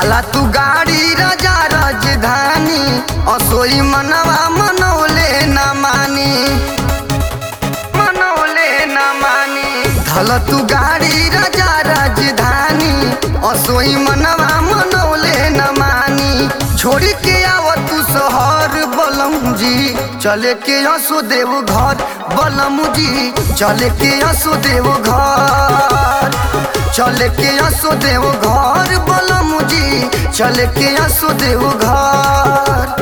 काला तू गाड़ी राजा राजधानी असोई मनवा मनौले न मानी मनौले न मानी धल तू गाड़ी राजा राजधानी असोई मनवा मनौले न मानी छोड़ी के आव तू शहर बलम जी चले के हसो देव घर बलम जी चले के हसो देव घर चले के हसो देव घर बलम जी चले के हसो देव घर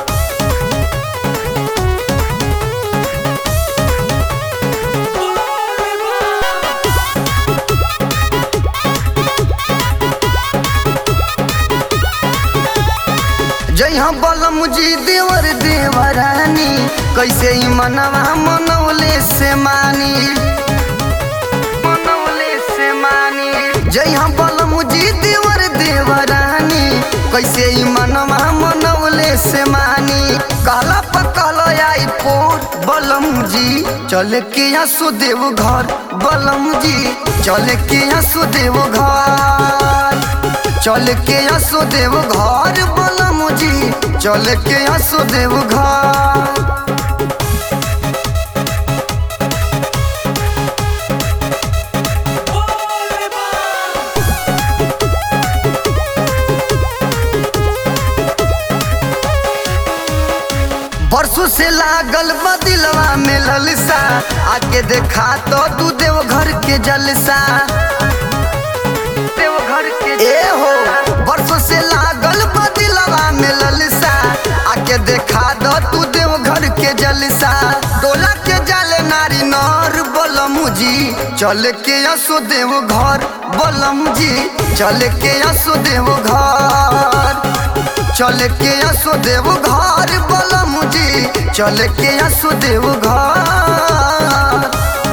जय हम बलम जी देवर देवरानी कैसे ही मनवा मनौले से मानी मनौले से मानी जय हम बलम जी देवर देवरानी कैसे ही मनवा मनौले से मानी कहला पकल आई पोर बलम जी चल के हसो देव घर बलम जी चल के हसो देव घर चल के हसो देव घर बलम जी चल के हसो देव घर बरसों से लागल बदिलवा में ललसा आके देखा तो तू देव घर के जलसा देव घर के ए हो बरसों से लागल बदिलवा में ललसा आके देखा दो तू देव घर के जलसा डोला के जाले नारी नर बलम जी चल के असो देव घर बलम जी चल के असो देव घर चल के असो देव घर बलम जी चल के असो देव घर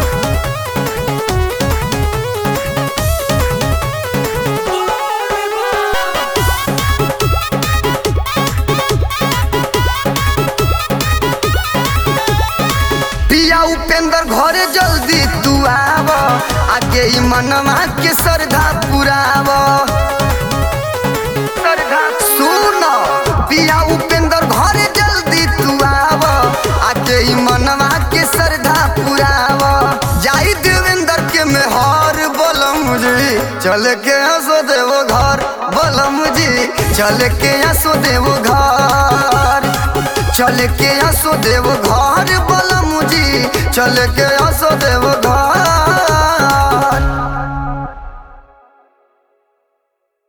पिया उपेंद्र घरे जल्दी तू आव आगे ई मनवा के श्रद्धा पुराव श्रद्धा सुन पिया उपेंद्र घरे जल्दी तू आव आगे ई मनवा के श्रद्धा पुराव जाई देवेंद्र के मेहर बलम जी चल के हंसो देव घर बलम जी चल के हंसो देव घर चल के हंसो देव घर बलम जी चल के हंसो देव